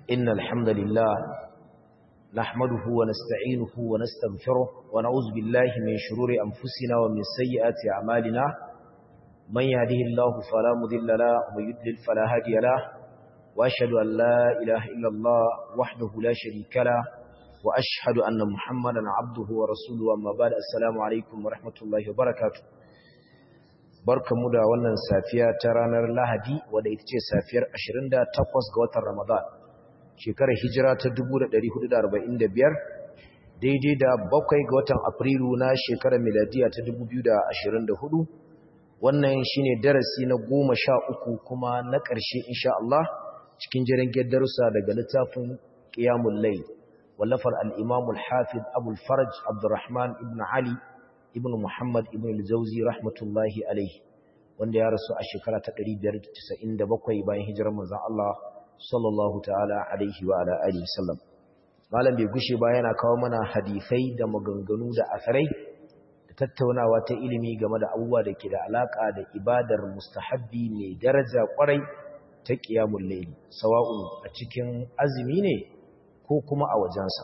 إن الحمد لله نحمده ونستعينه ونستغفره ونعوذ بالله من شرور أنفسنا ومن سيئات أعمالنا من يهده الله فلا مذل له ومن يضلل فلا هادي له وأشهد أن لا إله إلا الله وحده لا شريك له وأشهد أن محمدا عبده ورسوله أما بعد السلام عليكم ورحمة الله وبركاته barkamu da wannan safiya ta ranar Lahadi wadda ita ce safiyar 28 ga watan Ramadan shekarar hijira ta 1445 daidai da bakwai ga watan Afrilu na shekarar miladiya ta 2024 wannan shine darasi na goma sha uku kuma na ƙarshe insha Allah cikin jirgin darussa daga littafin Qiyamul Layl wallafar al-Imam al-Hafiz Abu al-Faraj Abdurrahman ibn Ali ibn Muhammad ibn al-Jawzi rahmatullahi alaihi wanda ya rasu a shekara ta 597 bayan hijirar manzon Allah sallallahu ta'ala alaihi wa ala alihi sallam malam bai gushe ba yana kawo mana hadisai da maganganu da asarai da tattaunawa ta ilimi game da abubuwa da ke da alaka da ibadar mustahabbi mai daraja kwarai ta qiyamul layl sawa'u a cikin azumi ne ko kuma a wajensa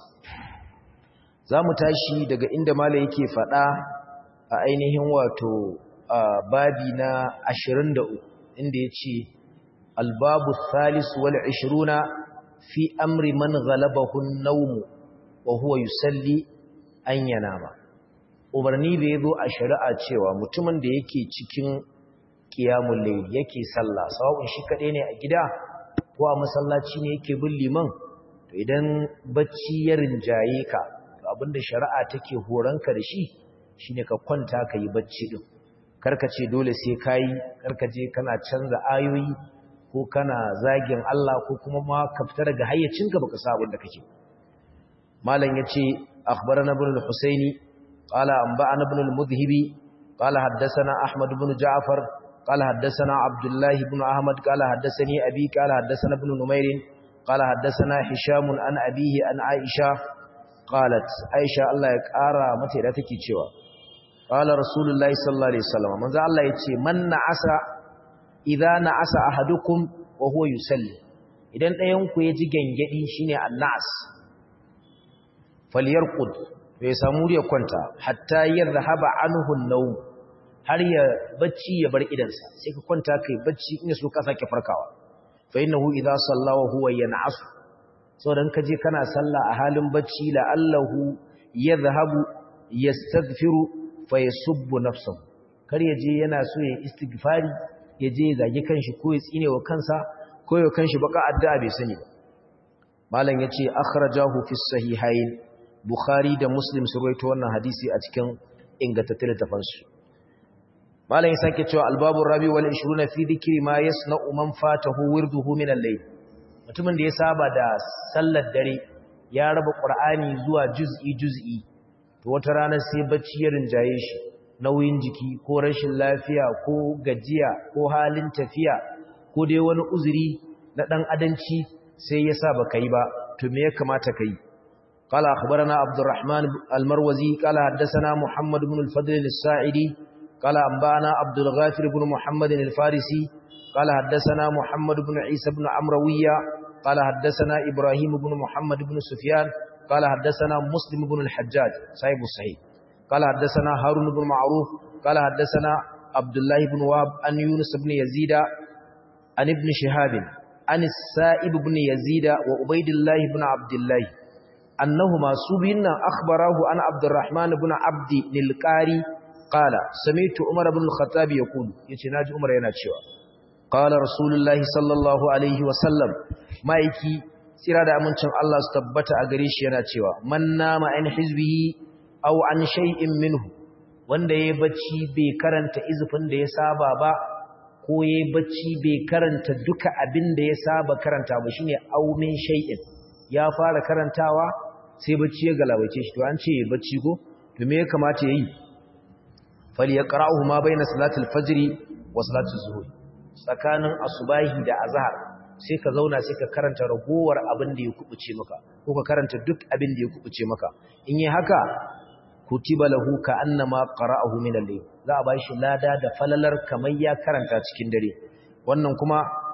za mu tashi daga inda mala yake faɗa a ainihin wato babi na 23 inda ya ce albabu thalis wal 20 fi amri man ghalabahu an-nawm wa huwa yusalli an yanama umarni da yazo a shari'a cewa mutumin da yake cikin qiyamul layl yake sallah sawun shi kadai ne a gida ko a masallaci ne yake bin liman to idan bacci ya rinjaye ka abinda shari'a take horonka da shi shine ka kwanta ka yi bacci din karka ce dole sai kai karka je kana canza ayoyi ko kana zagin Allah ko kuma ma ka fita daga hayyacinka baka sa abin da kake malam yace akhbarana ibn al-husaini qala anba'ana ibn al-mudhhibi qala haddathana ahmad ibn ja'far qala haddathana abdullah ibn ahmad qala haddathani abi qala haddathana ibn numair qala haddathana hisham an abihi an aisha qalat aisha Allah ya kara mata da take cewa qala rasulullahi sallallahu alaihi wasallam manzo Allah yace man na'asa idza na'asa ahadukum wa huwa yusalli idan ɗayan ku ya ji gangadi shine annas falyarqud bai samu ya kwanta hatta yadhhaba anhu an-nawm har ya bacci ya bar idansa sai ka kwanta kai bacci in so ka sake farkawa fa innahu idza salla wa huwa yan'asu saboda ka je kana sallah a halin bacci la'allahu yadhhabu yastaghfiru fa yasubbu nafsuhu kar ya je yana so ya istighfari ya je ya zage kanshi ko ya tsine wa kansa ko ya kanshi baka addu'a bai sani ba malam yace akhrajahu fi sahihayn bukhari da muslim su rawaito wannan hadisi a cikin ingantattun littafansu malam ya sake cewa albabu rabi wal 20 fi dhikri ma yasna'u man fatahu wirduhu min al-layl mutumin da ya saba da sallar dare ya raba qur'ani zuwa juz'i juz'i to wata rana sai bacci ya rinjaye shi nauyin jiki ko rashin lafiya ko gajiya ko halin tafiya ko dai wani uzuri na dan adanci sai ya sa baka yi ba to me ya kamata kai qala akhbarana abdurrahman almarwazi qala haddathana muhammad ibn al-fadl as-sa'idi qala anbana abdul ghafir ibn muhammad al-farisi qala haddathana muhammad ibn isa ibn amrawiya qala haddathana ibrahim ibn muhammad ibn sufyan qala haddathana muslim ibn al-hajjaj sahib sahih قال حدثنا هارون بن معروف قال حدثنا عبد الله بن وهب عن يونس بن يزيد عن ابن شهاب عن السائب بن يزيد وعبيد الله بن عبد الله أنهما سبين أخبره عن عبد الرحمن بن عبد القاري قال سمعت عمر بن الخطاب يقول يتناج عمر يناتشوا قال رسول الله صلى الله عليه وسلم ما يكي سيرا da amincin Allah su tabbata a gare shi yana cewa man nama an hizbihi aw an shay'in minhu wanda yayi bacci bai karanta izufin da ya saba ba ko yayi bacci bai karanta duka abin da ya saba karanta ba shine aw min shay'in ya fara karantawa sai bacci ya galabace shi to an ce bacci ko to me ya kamata yayi falyaqra'uhu ma bayna salatil fajr wa salatil zuhr tsakanin asubahi da azhar sai ka zauna sai ka karanta ragowar abin da ya kubuce maka ko ka karanta duk abin da ya kubuce maka in yi haka kutiba lahu ka annama qara'ahu min al-layl za a bashi lada da falalar kamar ya karanta cikin dare wannan kuma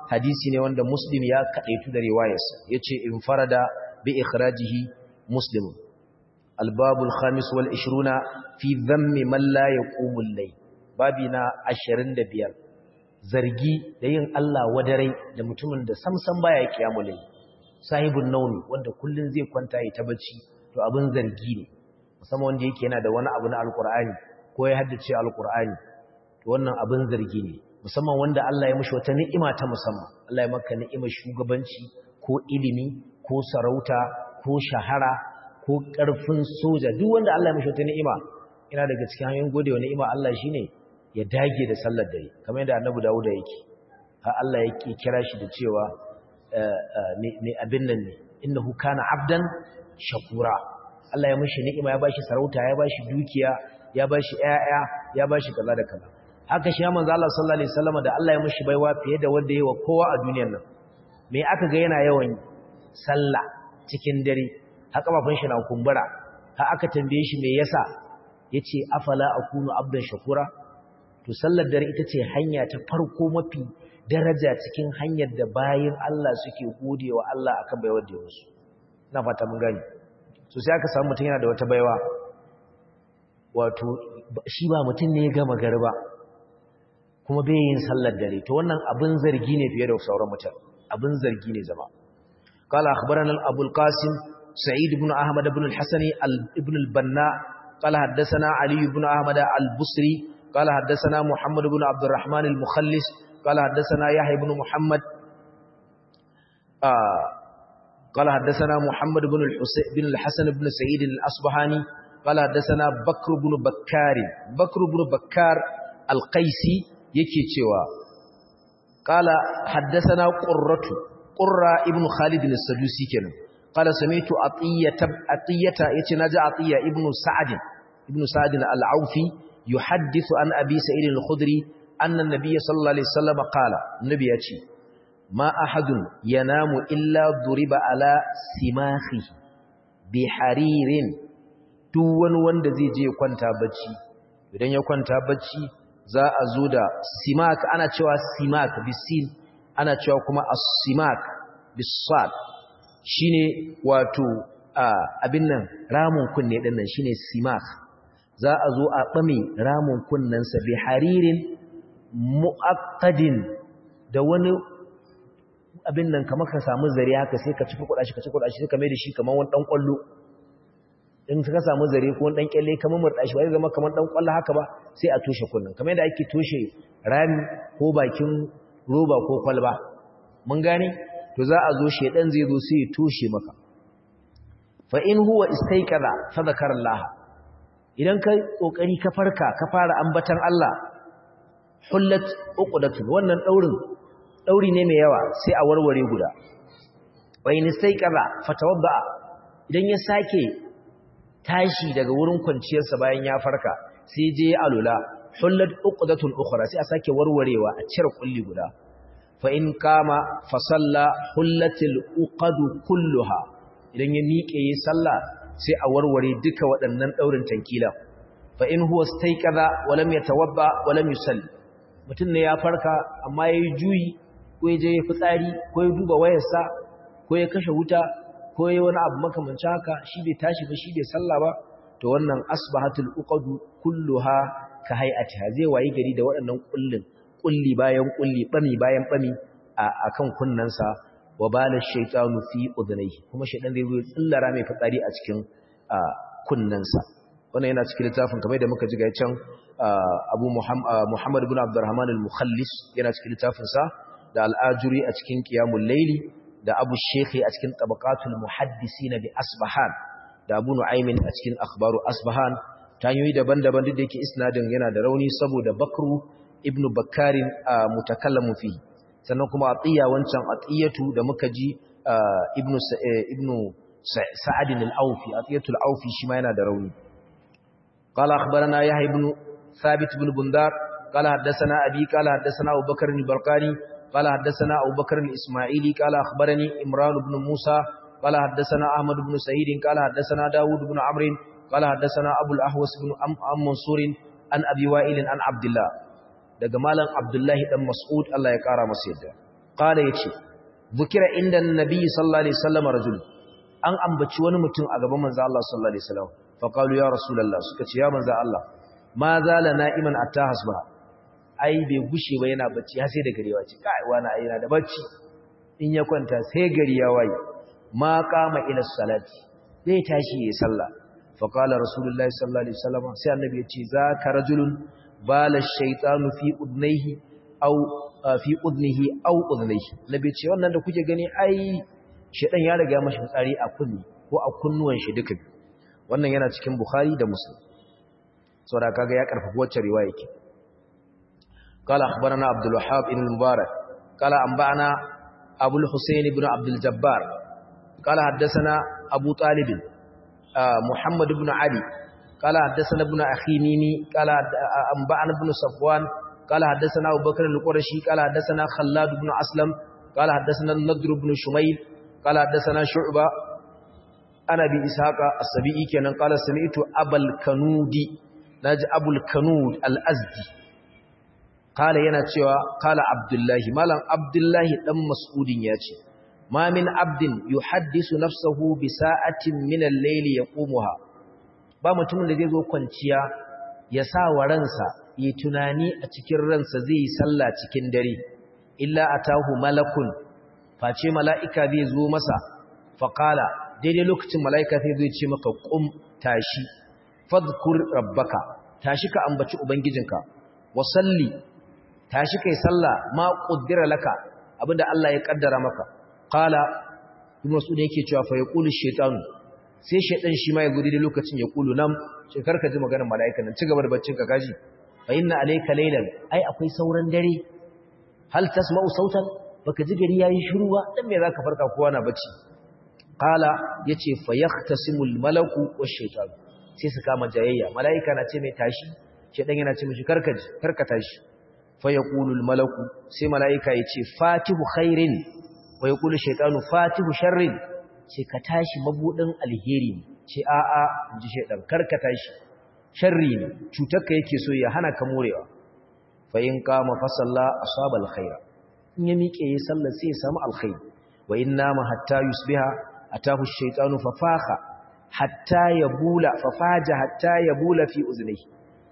hadisi ne wanda muslim ya kadaitu da riwayarsa yace in farada bi ikhrajihi muslim albabul khamis wal 20 fi dhammi man la yaqumul layl babina 25 zargi da yin Allah wadarai da mutumin da samsam baya kiyamul layl sahibun naumi wanda kullun zai kwanta ya ta bacci to abin zargi ne musamman wanda yake yana da wani abu na alqur'ani ko ya haddace alqur'ani to wannan abin zargi ne musamman wanda Allah ya mishi wata ni'ima ta musamman Allah ya maka ni'imar shugabanci ko ilimi ko sarauta ko shahara ko ƙarfin soja duk wanda Allah ya mishi wata ni'ima ina daga cikin hanyoyin godewa ni'ima Allah shine ya dage da sallar dare kamar yadda Annabi Dawud yake har Allah yake kira shi da cewa ne abin nan ne innahu kana abdan shakura Allah ya mishi ni'ima ya bashi sarauta ya bashi dukiya ya bashi ƴaƴa ya bashi kaza da kaza haka shi manzo Allah sallallahu alaihi wasallam da Allah ya mishi baiwa fiye da wanda yayi wa kowa a duniyar nan me aka ga yana yawan sallah cikin dare haka bafin shi na kumbura har aka tambaye shi me yasa yace afala akunu abdan shakura to sallar dare ita ce hanya ta farko mafi daraja cikin hanyar da bayin Allah suke godewa Allah akan baiwar da musu ina fata mun gani so sai aka samu mutum yana da wata baiwa wato shi ba mutum ne ya gama garba kuma bai yin sallar dare to wannan abin zargi ne fiye da sauran mutane abin zargi ne zama قال أخبرنا أبو القاسم سعيد بن أحمد بن الحسن ابن البناء قال حدثنا علي بن أحمد البصري قال حدثنا محمد بن عبد الرحمن المخلص قال حدثنا يحيى بن محمد آه قال حدثنا محمد بن الحسين بن الحسن بن سعيد الأصبهاني قال حدثنا بكر بن بكار بكر بن بكار القيسي yake cewa qala haddathana qurratu qurra ibn khalid as-sadusi kenan qala sami'tu atiyata atiyata yace naji atiya ibn sa'd ibn sa'd al-aufi yuhaddithu an abi sa'id al-khudri anna an-nabiy sallallahu alaihi wasallam qala nabi yace ma ahadun yanamu illa duriba ala simahi bi haririn duk wani wanda zai je kwanta bacci idan ya kwanta bacci za a zo da simak ana cewa simak bisin ana cewa kuma as-simak bisad shine wato abin nan ramun kunne din nan shine simak za a zo a bame ramun kunnen sa bi haririn muaqqadin da wani abin nan kamar ka samu zare haka sai ka cifi kudashi ka cifi kudashi sai ka mai da shi kamar wani dan kwallo in ka samu zare ko wani dan kyalle kamar murda shi ba zai zama kamar dan kwallo haka ba sai a toshe kullun kamar yadda ake toshe rami ko bakin roba ko kwalba mun gane to za a zo shedan zai zo sai ya toshe maka fa in huwa istayqadha fa zakara Allah idan ka kokari ka farka ka fara ambatan Allah hullat uqdatun wannan daurin dauri ne mai yawa sai a warware guda wa in istayqadha fatawadda idan ya sake tashi daga wurin kwanciyarsa bayan ya farka sai je alula hullat uqdatun ukhra sai a sake warwarewa a cire kulli guda fa in kama fa salla hullatil uqadu kulluha idan ya miƙe yi sallah sai a warware duka waɗannan daurin tankila fa in huwa staiqadha wa lam yatawadda wa lam yusalli mutun ne ya farka amma yayi juyi ko ya je ya fitsari ko ya duba wayarsa ko ya kashe wuta ko yayi wani abu makamancin haka shi bai tashi ba shi bai sallah ba to wannan asbahatul uqadu kulluha ka hay'atiha zai wayi gari da waɗannan kullin kulli bayan kulli bami bayan bami akan kunnansa wa bala shaytanu fi udhnayhi kuma shaytan zai zo ya tsillara mai fitsari a cikin kunnansa wannan yana cikin littafin kamar da muka ji ga can Abu Muhammad ibn Abdurrahman al-Mukhallis yana cikin littafin sa da al-Ajuri a cikin Qiyamul Layli da Abu Shekhi a cikin Tabaqatul Muhaddisina bi Asbahan da Abu Nu'aymin a cikin Akhbaru Asbahan tanyoyi daban-daban duk da yake isnadin yana da rauni saboda Bakru ibn Bakkarin mutakallamu fi sannan kuma Atiya wancan Atiyatu da muka ji ibn ibn Sa'ad al-Awfi Atiyatul Awfi shi ma yana da rauni قال أخبرنا يحيى بن ثابت بن بندار قال حدثنا أبي قال حدثنا أبو بكر البرقاني قال حدثنا أبو بكر الإسماعيلي قال أخبرني إمران بن موسى قال حدثنا أحمد بن سعيد قال حدثنا داود بن عمرو قال حدثنا أبو الأحوص بن أم, أم منصور عن أبي وائل عن عبد الله daga malam Abdullahi dan Mas'ud Allah ya kara masa yadda qala yace zikira inda annabi sallallahu alaihi wasallam rajul an ambaci wani mutum a gaban manzo Allah sallallahu alaihi wasallam fa qalu ya rasulullah suka ce ya manzo Allah ma zala na'iman atta hasba ai bai gushe ba yana bacci har sai da gari ya wace kai wani ai yana da bacci in ya kwanta sai gari ya waye ma qama ila salati zai tashi yayin sallah fa qala rasulullahi sallallahu alaihi wasallam sai annabi ya ce za ka rajulun bala shaytanu fi udnayhi aw fi udnihi aw udnayhi nabi ce wannan da kuke gani ai shedan ya riga mashi tsari a kunni ko a kunnuwan shi duka wannan yana cikin bukhari da muslim saboda kaga ya karfafa wacce riwaya yake قال أخبرنا عبد الوهاب بن المبارك قال أنبأنا أبو الحسين بن عبد الجبار قال حدثنا أبو طالب محمد بن علي قال حدثنا ابن أخي ميمي قال أنبأنا ابن صفوان قال حدثنا أبو بكر القرشي قال حدثنا خلاد بن أسلم قال حدثنا النضر بن شميل قال حدثنا شعبة أنا بإسحاق السبيعي كان قال سمعت أبا الكنودي ناج أبو الكنود الأزدي قال yana cewa qala abdullahi malam abdullahi dan mas'udin yace ma min abdin yuhaddisu nafsahu bi sa'atin min al-layl yaqumuha ba mutumin da zai zo kwanciya ya sa wa ransa yi tunani a cikin ransa zai yi sallah cikin dare illa atahu malakun face mala'ika zai zo masa faqala daidai lokacin mala'ika sai zai ce maka qum tashi fadhkur rabbaka tashi ka ambaci ubangijinka wa salli tashi kai sallah ma qaddara laka abinda Allah ya kaddara maka qala ibn mas'ud yake cewa fa yaqulu shaytan sai shaytan shi ma ya gudu da lokacin ya kulu nam sai karka ji maganar mala'ikan nan cigaba da baccin ka gaji fa inna alayka laylan ai akwai sauran dare hal tasma'u sautan baka ji gari yayi shiru ba dan me zaka farka kowa na bacci qala yace fa yahtasimul malaku wash shaytan sai su kama jayayya mala'ika na ce mai tashi shaytan yana ce mishi karka ji karka tashi fayaqulu malaku sai malaika yace fatihu khairin wa yaqulu shaytanu fatihu sharrin sai ka tashi mabudin alheri ce a a inji shaytan karka tashi sharri ne cutarka yake so ya hana ka morewa fa in qama fa salla asaba alkhaira in ya miƙe ya sallar sai ya samu alkhairi wa in nama hatta yusbiha atahu shaytanu fa fakha hatta yabula fa faja hatta yabula fi uznihi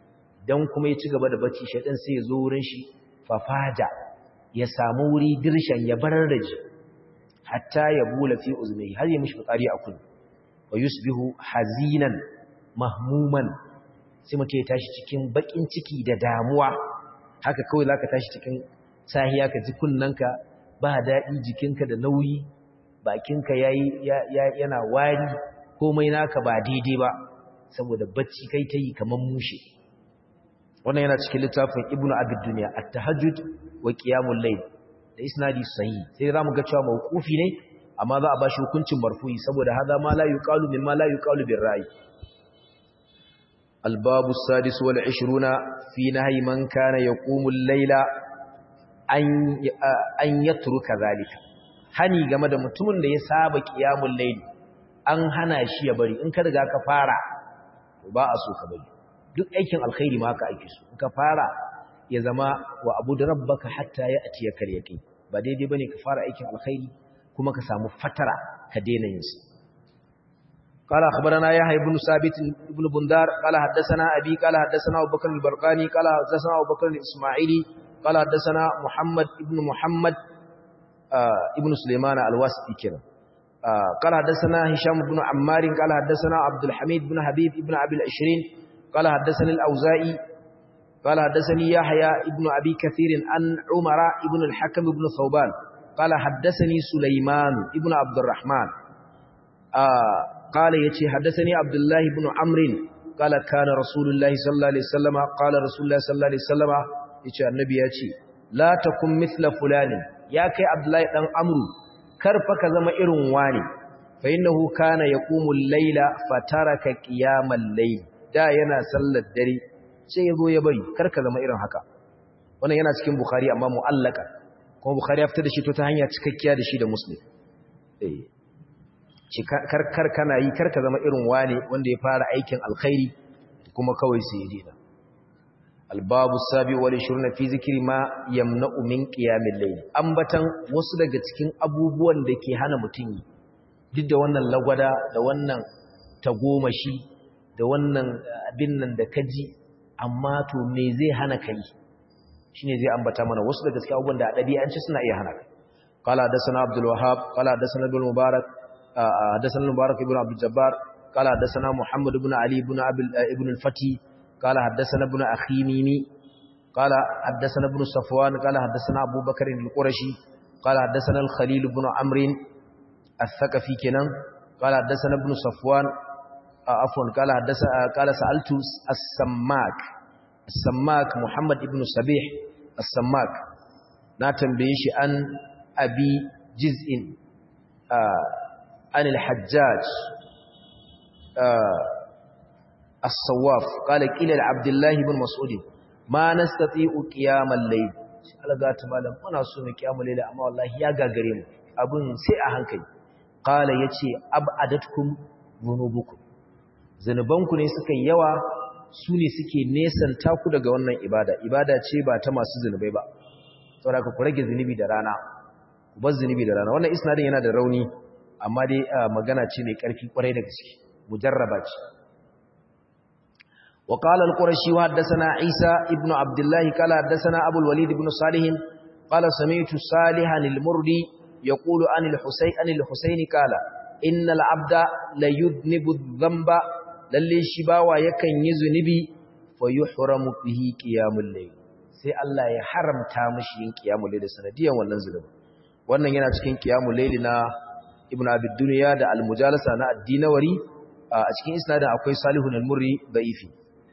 dan kuma ya ci gaba da bacci shaitan sai ya zo wurin shi fafaja ya samu wuri dirshan ya barar da ji hatta ya bula fi uzmai har ya mishi fitsari a kullu wa yusbihu hazinan mahmuman sai mutum ya tashi cikin bakin ciki da damuwa haka kawai zaka tashi cikin sahiya ka ji kunnanka ba daɗi jikinka da nauyi bakinka yayi yana wari komai naka ba daidai ba saboda bacci kai ta yi kamar mushe wannan yana cikin littafin ibnu abid duniya at-tahajjud wa qiyamul layl da isnadi sahih sai zamu ga cewa mawqufi ne amma za a bashi hukuncin marfu'i saboda hada ma la yuqalu mimma la yuqalu bir ra'i al-babu as-sadis wal 20 fi nahyi man kana yaqumu al-layla an an yatruka zalika hani game da mutumin da ya saba qiyamul layl an hana shi ya bari in ka riga ka fara ba a so ka bari duk aikin alkhairi ma ka aiki su ka fara ya zama wa abu da rabbaka hatta ya ati ya karyake ba daidai bane ka fara aikin alkhairi kuma ka samu fatara ka daina yin su قال أخبرنا يحيى بن ثابت بن بندار قال حدثنا أبي قال حدثنا أبو بكر البرقاني قال حدثنا أبو بكر الإسماعيلي قال حدثنا محمد ابن محمد آه ابن سليمان الواسطي كده آه قال حدثنا هشام بن عمار قال حدثنا عبد الحميد بن حبيب ابن أبي العشرين قال حدثني الأوزائي قال حدثني يحيى ابن أبي كثير عن عمر ابن الحكم بن ثوبان قال حدثني سليمان ابن عبد الرحمن آه قال يتي حدثني عبد الله بن عمرو قال كان رسول الله صلى الله عليه وسلم قال رسول الله صلى الله عليه وسلم يتي النبي يتي لا تكن مثل فلان يا كي عبد الله بن عمرو karfa ka zama irin wani fa innahu kana yaqumu al-layla fataraka qiyamal layl da yana sallar dare sai yazo ya bari karka zama irin haka wannan yana cikin bukhari amma mu'allaka kuma bukhari ya fitar da shi to ta hanya cikakkiya da shi da muslim eh kar kana yi karka zama irin wane wanda ya fara aikin alkhairi kuma kawai sai ya dena albabu sabi wal shurna fi zikri ma yamna'u min qiyamil layl ambatan wasu daga cikin abubuwan da ke hana mutum duk da wannan lagwada da wannan tagomashi da wannan abin nan da kaji amma to me zai hana kai shine zai ambata mana wasu daga cikin abubuwan da a dabi'anci suna iya hana kai qala hadathana abdul wahhab qala hadathana ibn mubarak hadathana mubarak ibn abdul jabbar qala hadathana muhammad ibn ali ibn abil ibn al-fati qala hadathana ibn akhimini qala hadathana ibn safwan qala hadathana abu bakr al-qurashi qala hadathana al-khalil ibn amr al-thaqafi kenan qala hadathana ibn safwan afwan qala hadathana qala sa'altu as-sammak as-sammak muhammad ibn sabih as-sammak na tambaye shi an abi jiz'in an al-hajjaj as-sawaf qala qila li-abdullah ibn mas'ud ma nastati'u qiyam al-layl alaga ta malam muna so mu qiyamul layl amma wallahi ya gagare mu abun sai a hankali qala yace ab'adatkum dhunubukum zanubanku ne suka yi yawa su ne suke nesanta ku daga wannan ibada ibada ce ba ta masu zunubai ba saboda ku rage zunubi da rana ku bar zunubi da rana wannan isnadin yana da rauni amma dai magana ce mai karfi kwarai da gaske mujarraba ce wa qala al-qurashi wa haddathana isa ibnu abdullah qala haddathana abul walid ibn salih qala sami'tu salihan al-murdi yaqulu an al-husayn an al-husayn qala innal abda la yudnibu dhanba lalle shi bawa yakan yi zunubi fa yuhramu bihi qiyamul layl sai Allah ya haramta mishi yin qiyamul layl sanadiyan wannan zunubi wannan yana cikin qiyamul layl na ibnu abi dunya da al-mujalasa na ad-dinawari a cikin isnadin akwai salihun al-murri da'ifi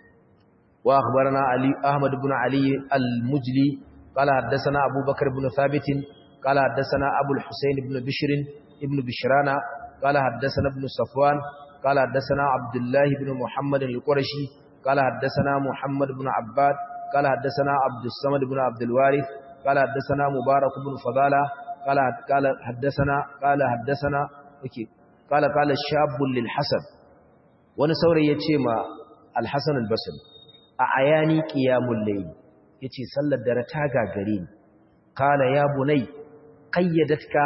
wa akhbarana ali ahmad ibn ali al-mujli qala haddathana abubakar ibn thabit qala haddathana abu al-husayn ibn bishr ibn bishrana qala haddathana ibn safwan قال حدثنا عبد الله بن محمد القرشي قال حدثنا محمد بن عباد قال حدثنا عبد الصمد بن عبد الوارث قال حدثنا مبارك بن فضالة قال قال حدثنا قال حدثنا قال قال شاب للحسن wani saurayi yace ma al-Hasan al-Basri a ayani qiyamul layl yace sallar dare ta gagare ni kala ya bunai qayyadatka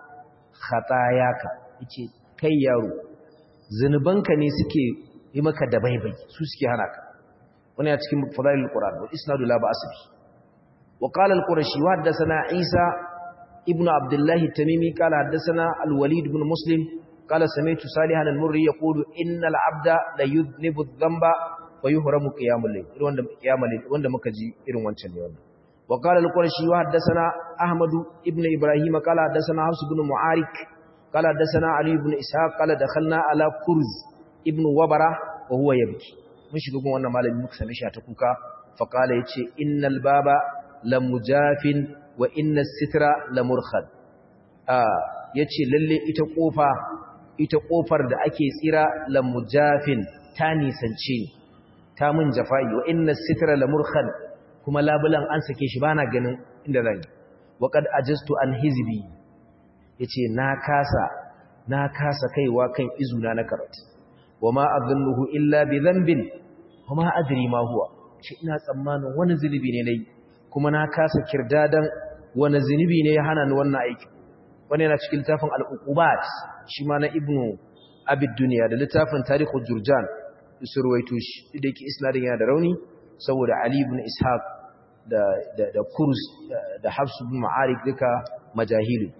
khatayaka yace kai yaro zunubanka ne suke yi maka da baibai su suke hana ka wani a cikin fadailul qur'an wa isnadu la ba'asbi wa qala al-qurashi wa haddathana isa ibnu abdullah at-tamimi qala haddathana al-walid ibn muslim qala sami'tu salihan al-murri yaqulu innal 'abda la yudhnibu adh-dhanba wa yuhramu qiyamul layl wanda qiyamul layl wanda muka ji irin wancan ne wannan wa qala al-qurashi wa haddathana ahmad ibn ibrahim qala haddathana hafs ibn mu'arik قال حدثنا علي بن اسحاق قال دخلنا على كرز ابن وبره وهو يبكي mun shiga gun wannan malami muka same shi ta kuka fa qala yace innal baba lamujafin wa innas sitra lamurkhad ah yace lalle ita kofa ita kofar da ake tsira lamujafin ta nisance ta mun jafai wa innas sitra lamurkhad kuma labulan an sake shi bana ganin inda zan yi wa qad ajastu an hizbi ya ce na kasa na kasa kaiwa kan izuna na karatu wa ma azunnuhu illa bi dhanbin wa ma adri ma huwa shi ina tsammanin wani zunubi ne nayi kuma na kasa kirdadan wani zunubi ne ya hana ni wannan aiki wani yana cikin littafin al-uqubat shi ma na ibnu abid dunya da littafin tarikhul jurjan isurwaito shi da yake isnadin yana da rauni saboda ali ibn ishaq da da da kurs da hafs ibn ma'arik duka majahilu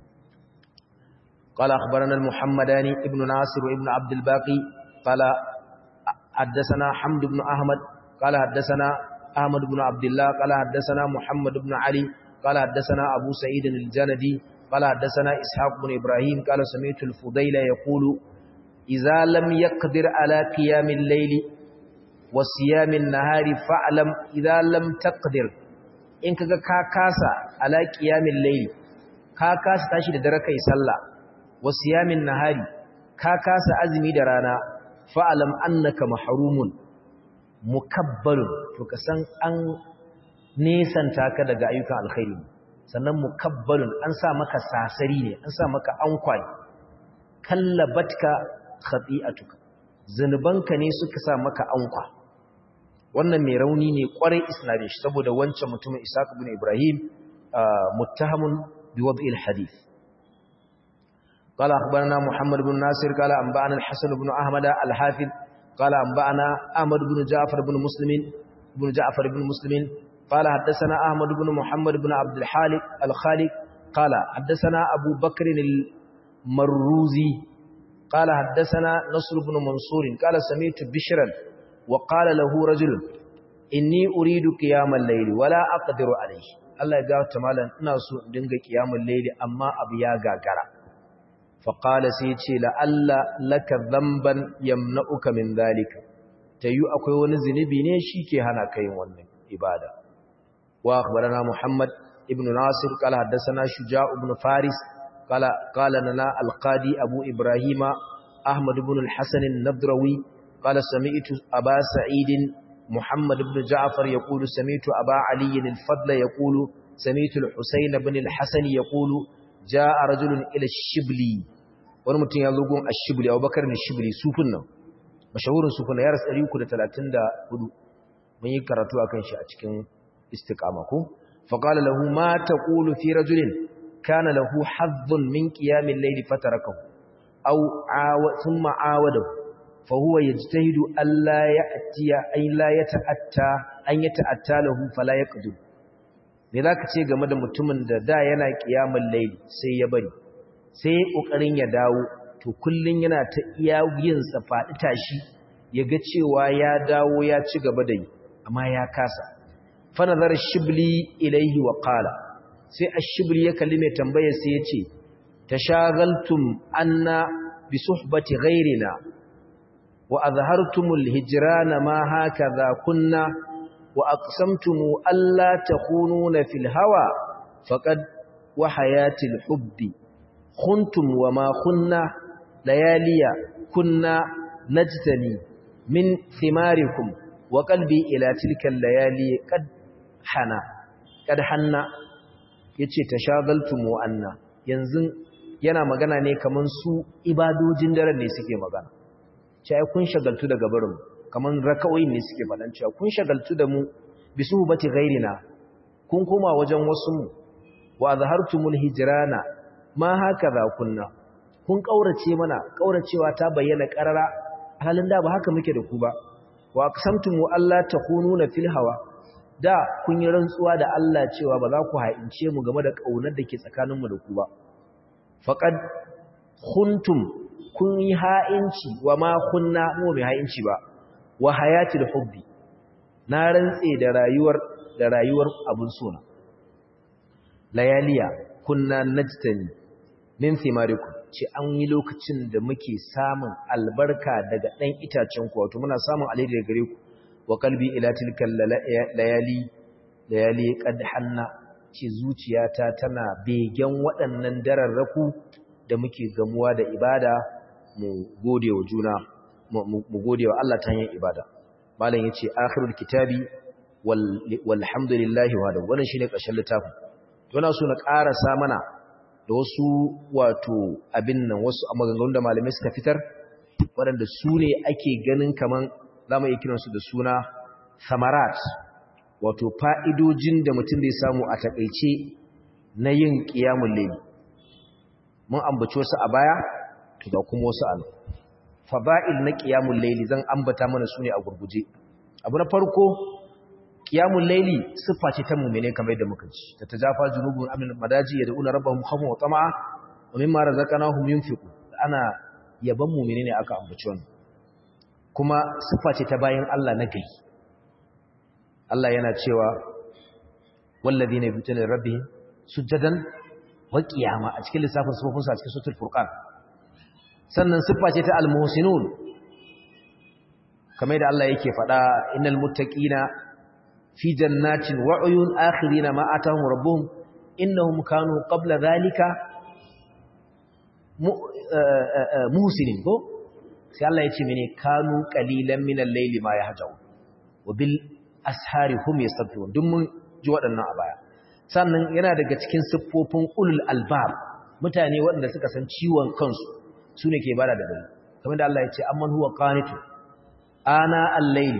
قال أخبرنا المحمداني ابن ناصر وابن عبد الباقي قال حدثنا حمد بن أحمد قال حدثنا أحمد بن عبد الله قال حدثنا محمد بن علي قال حدثنا أبو سعيد الجندي قال حدثنا إسحاق بن إبراهيم قال سمعت الفضيل يقول إذا لم يقدر على قيام الليل وصيام النهار فاعلم إذا لم تقدر إن كاكاسا على قيام الليل كاكاسا تشي دركة يسلى wasiyamin nahari ka kasa azumi da rana fa'alam annaka mahrumun mukabbalun to ka san an nesanta ka daga ayyukan alkhairi sannan mukabbalun an sa maka sasari ne an sa maka ankwai kallabatka khati'atuka zanubanka ne suka sa maka ankwa wannan mai rauni ne kwarai isnadin shi saboda wancan mutumin Isaac ibn Ibrahim muttahamun biwad'i al-hadith قال أخبرنا محمد بن ناصر قال أنبأنا الحسن بن أحمد الحافظ قال أنبأنا أحمد بن جعفر بن مسلم بن جعفر بن مسلم قال حدثنا أحمد بن محمد بن عبد الحالق الخالق قال حدثنا أبو بكر المروزي قال حدثنا نصر بن منصور قال سمعت بشرا وقال له رجل إني أريد قيام الليل ولا أقدر عليه الله يقول تمالا ناسو دنگ قيام الليل أما أبيا غاغرا فقال سيتي لألا لك ذنبا يمنعك من ذلك تيو أكوي ونزنبي نيشي هنا كي ونن إبادة وأخبرنا محمد ابن ناصر قال حدثنا شجاع بن فارس قال قال لنا القاضي أبو إبراهيم أحمد بن الحسن النضروي قال سمعت أبا سعيد محمد بن جعفر يقول سمعت أبا علي الفضل يقول سمعت الحسين بن الحسن يقول جاء رجل إلى الشبلي ونمتن يلقون الشبلي أو بكر الشبلي سوفنا مشهور سوفنا يارس أليوكو لتلاتين دا هدو من يكرتوا أكن شاء استقامكم فقال له ما تقول في رجل كان له حظ من قيام الليل فتركه أو عاو ثم عاوده فهو يجتهد ألا يأتي أي لا يتأتى أن يتأتى له فلا يقدر me za ka ce game da mutumin da da yana kiyamun laili sai ya bari sai ƙoƙarin ya dawo to kullum yana ta iya yinsa faɗi tashi ya ga cewa ya dawo ya ci gaba da yi amma ya kasa fanazar shibli ilaihi wa qala sai ash-shibli ya kalli mai tambaya sai ya ce tashagaltum anna bi suhbati ghayrina wa azhartumul hijrana ma hakaza kunna wa aqsamtum alla takununa fil hawa faqad wa hayatil hubbi khuntum wa ma khunna layaliya kunna najtani min thimarikum wa qalbi ila tilka layali qad hana kad hanna yace tashagaltum wa anna yanzu yana magana ne kaman su ibadojin daren ne suke magana cewa kun shagaltu daga barin kaman raka'o'in ne suke fadan cewa kun shagaltu da mu bisu bati ghairina kun koma wajen wasu mu wa azhartumul hijrana ma hakaza kunna kun kaurace mana kauracewa ta bayyana karara halin da ba haka muke da ku ba wa aqsamtum alla takununa fil hawa da kun yi rantsuwa da Allah cewa ba za ku ha'ince mu game da kaunar da ke tsakaninmu da ku ba faqad khuntum kun yi ha'inci wa ma kunna mu mai ha'inci ba wa hayatil hubbi na rantse da rayuwar da rayuwar abun sona layaliya kunna najtani min thimarikum ce an yi lokacin da muke samun albarka daga dan itacen ku wato muna samun alheri daga gare ku wa qalbi ila tilkal layali layali qad hanna ce zuciyata tana begen waɗannan dararraku da muke gamuwa da ibada mu gode wa juna mu gode wa Allah ta hanyar ibada malam yace akhirul kitabi walhamdulillahi wa da wannan shine ƙarshen littafin to na so na ƙarasa mana da wasu wato abin nan wasu maganganun da malamai suka fitar waɗanda su ne ake ganin kaman za mu iya kiransu da suna samarat wato fa'idojin da mutum zai samu a taƙaice na yin ƙiyamun laili mun ambaci wasu a baya to ga kuma wasu an fada'il na ƙiyamun laili zan ambata mana su ne a gurguje abu na farko ƙiyamun laili siffa ce ta mummune kamar yadda muka ci ta tajafa junubun amin madaji ya da'una rabbahum khawfan wa tama'a wa mimma razaqnahum yunfiqun ana yaban mummune ne aka ambaci wannan kuma siffa ce ta bayan Allah na gari Allah yana cewa wallazina yabtuna rabbihim sujadan wa qiyama a cikin lissafin sifofin sa a cikin suratul furqan sannan siffa ce ta almuhsinun kamar da Allah yake faɗa innal muttaqina fi jannatin wa uyun akhirina ma atahum rabbuhum innahum kanu qabla dhalika muhsinin ko sai Allah ya ce mene kanu qalilan minal layli ma yahjaw wa bil ashari hum yastaghfirun duk mun ji waɗannan a baya sannan yana daga cikin siffofin ulul albab mutane waɗanda suka san ciwon kansu sune ke bada da dare kamar da Allah ya ce amman huwa qanitu ana al-layli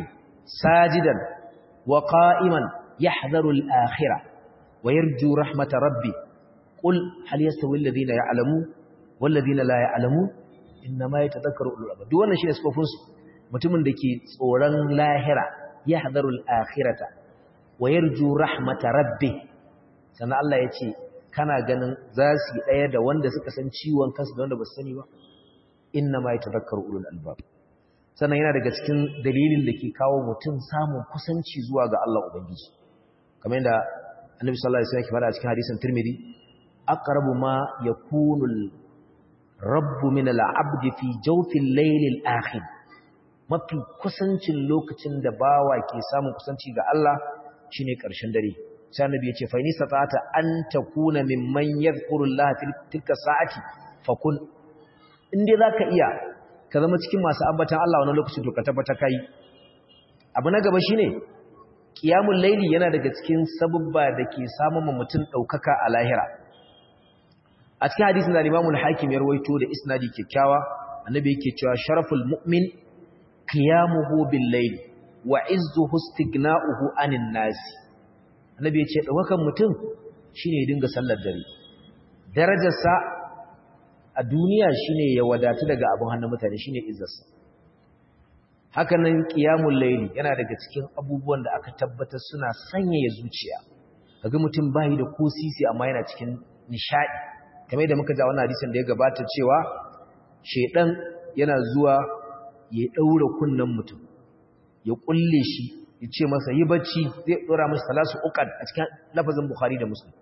sajidan wa qa'iman yahdharu al-akhirah wa yarju rahmata rabbi qul hal yastawi alladhina ya'lamun wal ladina la ya'lamun inma yatadhakkaru ulul albab duk wannan shine sifofin su mutumin da ke tsoron lahira yahdharu al-akhirata wa yarju rahmata rabbi sannan Allah ya ce kana ganin za su yi ɗaya da wanda suka san ciwon kansu da wanda ba su sani ba inna ma yatadhakkaru ulul albab sannan yana daga cikin dalilin da ke kawo mutum samun kusanci zuwa ga Allah ubangiji kamar yadda annabi sallallahu alaihi wasallam ya faɗa a cikin hadisin Tirmidhi aqrabu ma yakunu al-rabb min al-'abd fi jawfi al-layl al-akhir mafi kusancin lokacin da bawa ke samun kusanci ga Allah shine ƙarshen dare sai annabi yace fa in sata'ata an takuna mimman yadhkuru Allah tilka sa'ati fakun inde zaka iya ka zama cikin masu ambatan Allah wannan lokacin to ka tabbata kai abu na gaba shine qiyamul layli yana daga cikin sababba da ke samun mutum daukaka a lahira a cikin hadisin da Imam al-Hakim ya rawaito da isnadi kyakkyawa annabi yake cewa sharaful mu'min qiyamuhu bil layli wa izzuhu istighna'uhu anin nas annabi yace daukakan mutum shine ya dinga sallar dare darajarsa a duniya shine ya wadatu daga abun hannun mutane shine izzarsa haka nan qiyamul layli yana daga cikin abubuwan da aka tabbatar suna sanyaya zuciya kaga mutum bai da ko sisi amma yana cikin nishadi kamar yadda muka ji wannan hadisin da ya gabata cewa shedan yana zuwa ya daura kunnan mutum ya kulle shi ya ce masa yi bacci zai dora masa salasu uqad a cikin lafazin bukhari da muslim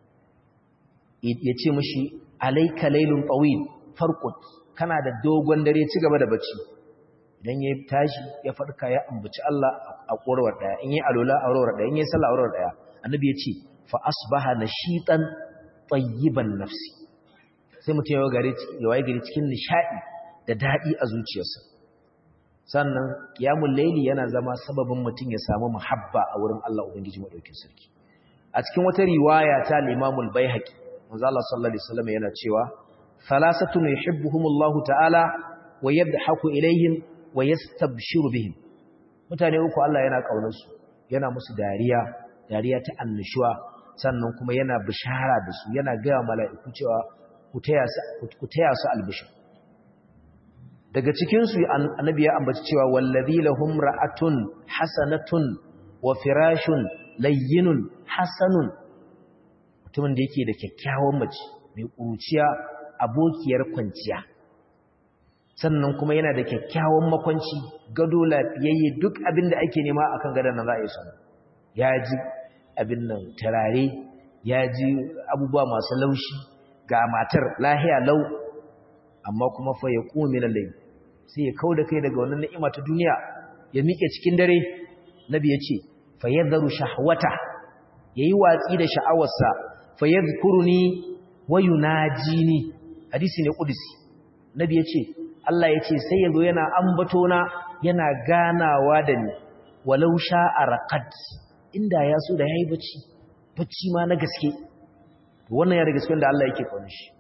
ya ce mashi alayka laylun tawil farqut kana da dogon dare ci gaba da bacci idan ya tashi ya farka ya ambaci Allah a korwar daya in yi alola a korwar daya in yi sallah a korwar daya annabi ya ce fa asbaha nashitan tayyiban nafsi sai mutum ya gare ya waye gari cikin nishadi da dadi a zuciyarsa sannan qiyamul layli yana zama sababin mutum ya samu muhabba a wurin Allah ubangiji madaukakin sarki a cikin wata riwaya ta Imam al-Baihaqi manzo Allah sallallahu alaihi wasallam yana cewa thalathatun yuhibbuhumullahu ta'ala wa yadhaku ilaihim wa yastabshiru bihim mutane uku Allah yana kaunar su yana musu dariya dariya ta annushuwa sannan kuma yana bishara da su yana ga mala'iku cewa ku taya su ku taya su albishir daga cikin su annabi ya ambaci cewa wallazi lahum ra'atun hasanatun wa firashun layyinun hasanun mutumin da yake da kyakkyawan mace mai kuruciya abokiyar kwanciya sannan kuma yana da kyakkyawan makwanci gado lafiyayye duk abin da ake nema akan gadon nan za a yi samu ya ji abin nan turare ya ji abubuwa masu laushi ga matar lahiya lau amma kuma fa ya kuma min lai sai ya kau da kai daga wannan ni'ima ta duniya ya miƙe cikin dare nabi ya ce fa yadharu shahwata yayi watsi da sha'awarsa fa yadhkuruni wa yunajini hadisi ne kudusi nabi ya ce Allah ya ce sai yazo yana ambato na yana ganawa da ni walau sha'a raqad inda ya so da yayi bacci bacci ma na gaske to wannan ya da gaskiyar da Allah yake kauna shi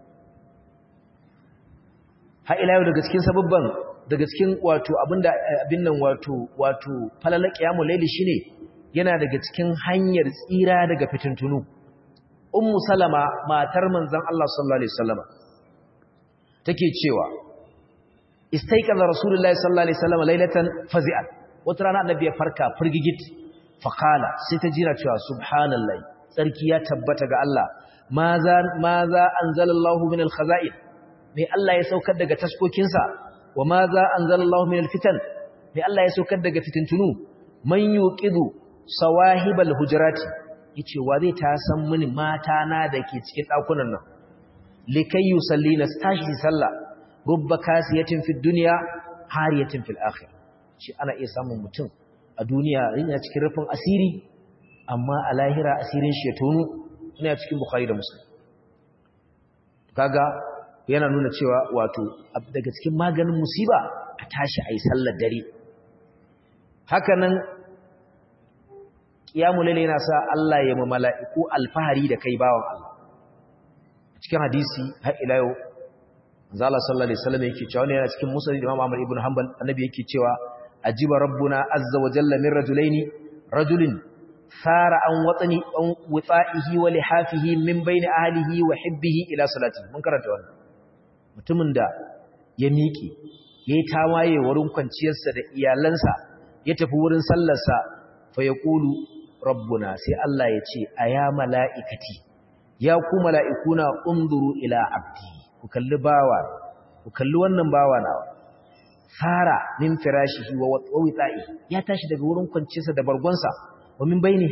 ha ila yau daga cikin sababban daga cikin wato abinda abin nan wato wato falala qiyamul layli shine yana daga cikin hanyar tsira daga fitintunu ummu salama matar manzon Allah sallallahu alaihi wasallama take cewa istaiqaza rasulullahi sallallahu alaihi wasallama lailatan fazi'an wata rana annabi ya farka firgigit faqala sai ta jira cewa subhanallahi sarki ya tabbata ga Allah maza maza anzalallahu min alkhaza'in mai Allah ya saukar daga taskokinsa wa maza anzalallahu min alfitan mai Allah ya saukar daga fitintunu man yuqidu sawahibal hujurati yace wa zai ta san mini mata na dake cikin dakunan nan likai yusallina tashi sallah rubba kasiyatin fid dunya hariyatin fil akhir shi ana iya samun mutum a duniya yana cikin rufin asiri amma a lahira asirin shi ya tonu ina cikin bukhari da muslim kaga yana nuna cewa wato daga cikin maganin musiba a tashi ayi sallar dare haka nan qiyamul layl yana sa Allah ya ma mala'iku alfahari da kai bawan Allah cikin hadisi har ila yau manzo Allah sallallahu alaihi wasallam yake cewa ne yana cikin musnad Imam Ahmad ibn Hanbal annabi yake cewa ajiba rabbuna azza wa jalla min rajulaini rajulin sara an watsani an wutsa'ihi wa lihafihi min bayni ahlihi wa hibbihi ila salati mun karanta wannan mutumin da ya miƙe yayi tawaye wurin kwanciyarsa da iyalansa ya tafi wurin sallarsa fa yaqulu rabbuna sai Allah ya ce aya mala'ikati ya ku mala'ikuna unzuru ila abdi ku kalli bawa ku kalli wannan bawa nawa fara min firashihi wa witsa'i ya tashi daga wurin kwanciyarsa da bargonsa wa min bayni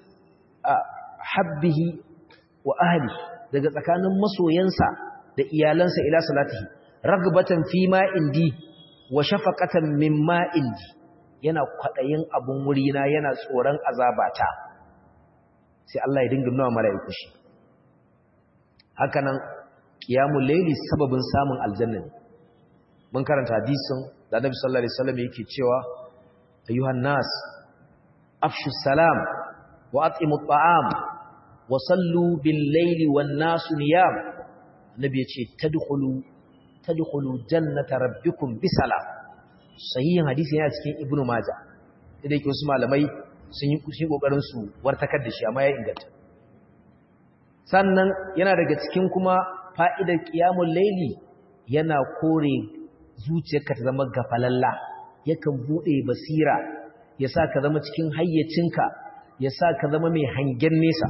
habbihi wa ahli daga tsakanin masoyansa da iyalansa ila salatihi ragbatan fi ma indi wa shafaqatan mimma indi yana kwadayin abun wurina yana tsoron azabata sai Allah ya dinga nuna mala'iku shi hakanan qiyamul layli sababin samun aljanna mun karanta hadisin da Annabi sallallahu alaihi wasallam yake cewa ayyuhan nas afshu salam wa at'imu at'am wa sallu bil layli wan nas niyam Annabi yace tadkhulu tadkhulu jannata rabbikum bisalam sahihin hadisi yana cikin ibnu majah da yake wasu malamai sun yi kushi kokarin su wartakar da shi amma ya inganta sannan yana daga cikin kuma fa'idar qiyamul layli yana kore zuciyarka ta zama gafalalla yakan bude basira ya sa ka zama cikin hayyacinka ya sa ka zama mai hangen nesa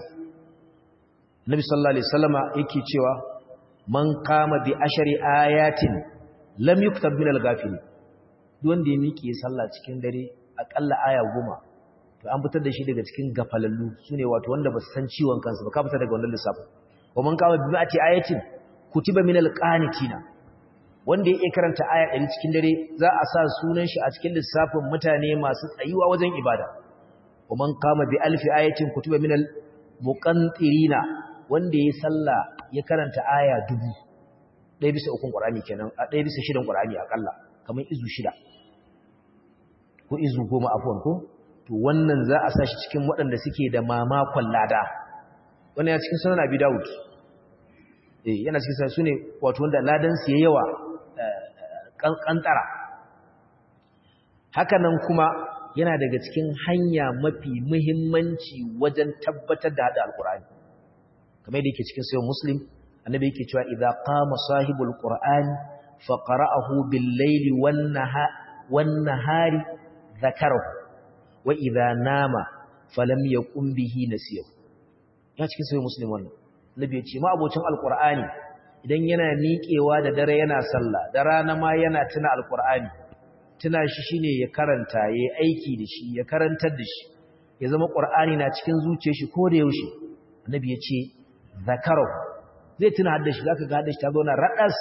Nabi sallallahu alaihi wasallama yake cewa man qama bi ashari ayatin lam yuktab min al-ghafilin wanda ya miƙe sallah cikin dare akalla aya goma to an fitar da shi daga cikin gafalallu sune wato wanda ba su san ciwon kansu ba ka fitar daga wannan lissafin wa man qama bi ati ayatin kutiba min al-qanitina wanda ya karanta aya ɗari cikin dare za a sa sunan shi a cikin lissafin mutane masu tsayuwa wajen ibada wa man qama bi alfi ayatin kutiba min al-muqantirina wanda ya sallah ya karanta aya dubu ɗaya bisa ukun ƙwarami kenan a ɗaya bisa shidan ƙwarami aƙalla kamar izu shida ko izu goma afuwan ko to wannan za a sa shi cikin waɗanda suke da mamakon lada wannan ya cikin sunan abi dawud eh yana cikin sa sune wato wanda ladan su yayi yawa kankantara haka nan kuma yana daga cikin hanya mafi muhimmanci wajen tabbatar da hada alqur'ani kamar yadda yake cikin sayyid muslim annabi yake cewa idza qama sahibul qur'an fa qara'ahu bil layli wan nahari dhakarahu wa idza nama falam yaqum bihi nasiyahu ya cikin sayyid muslim wannan annabi ya ce ma abocin alqur'ani idan yana miƙewa da dare yana sallah da rana ma yana tuna alqur'ani tuna shi shine ya karanta yayi aiki da shi ya karantar da shi ya zama qur'ani na cikin zuciyar shi ko da yaushe annabi ya ce zakarahu zai tuna hadda shi zaka ga hadda shi ta zauna radas